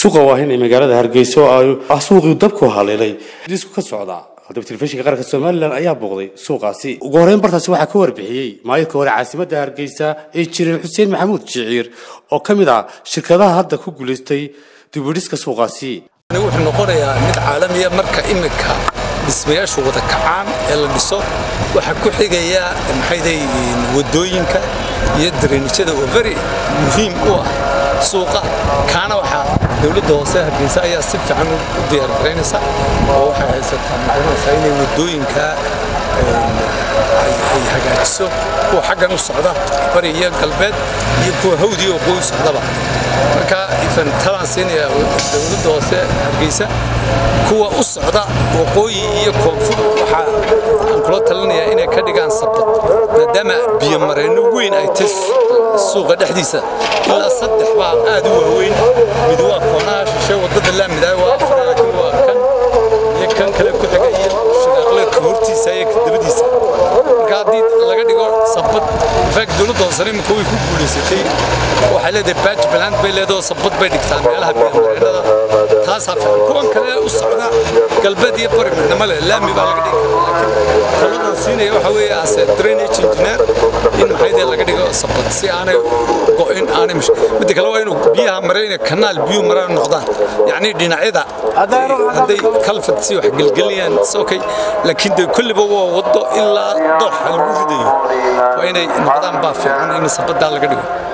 suuqa waahin ee magaalada hargeysa oo ay ah suuqii dabku haleelay disku ka socda haddaba telefishinka qaranka somalilan ayaa booqday suuqaasi ugu horreyn bartaasi waxaa ka warbixiyey maayadka hore caasimadda hargeysa ee jirin xuseen maxamuud jiciir oo ka mid ah shirkadaha hadda ku guulaystay dibudhiska suuqaasi wuxuu noqonayaa mid caalamiya marka iminka dhismayaashu wada kacaan ee la dhiso waxaa ku xigaya maxayday wadooyinka iyo dariinijada oo very muhiim u ah suuqa kaana waxaa dowladda hoose hargeysa ayaa si fiican u diyaargaraynaysa oo waxay haysataa magaranaysaa inay wadooyinka ay hagaajiso kuwa xaggan u socda bari iyo galbeed iyo kuwa hawdi oo qoy socdaba marka ifan talaan siinaya dowladda hoose hargeysa kuwa u socda waqooyi iyo koonfur waxaa aan kula talinayaa inay ka dhigaan sabad maadaama biyomareenno weyn ay tay suuqa dhexdiisa ilaa saddex baa aad u waaweyn mid waa koonaha shishe waddada laamidaa waa afar laakiin waa kan iyo kan kale ku xiga iyo shiraaqleedka hortiisa iyo dabadiisa marka haddii laga dhigo sabad fact dowladda hoosena iminka way ku guulaysatay waxay leedahay batch baland bay leedahay oo sabad bay dhigtaan meelaha biyomareennada taasaa fiican kuwan kale u socda galbeed iyo bari midnimo leh laami baa laga dhigi karaa laakiin taladan siinaya waxa weeye ase drainage engineer in maxaydee laga dhigo sabad si aanay go'in aanay midda kale waa inuu biyaha marayna kanaal biyuhu maraan noqdaan yacni dhinacyada hadday kalfad si wax gelgeliyaan okay laakiin dee kulliba waa waddo ilaa dooxa lagu ridayo waa inay noqdaan baa fiican in sabaddaa laga dhigo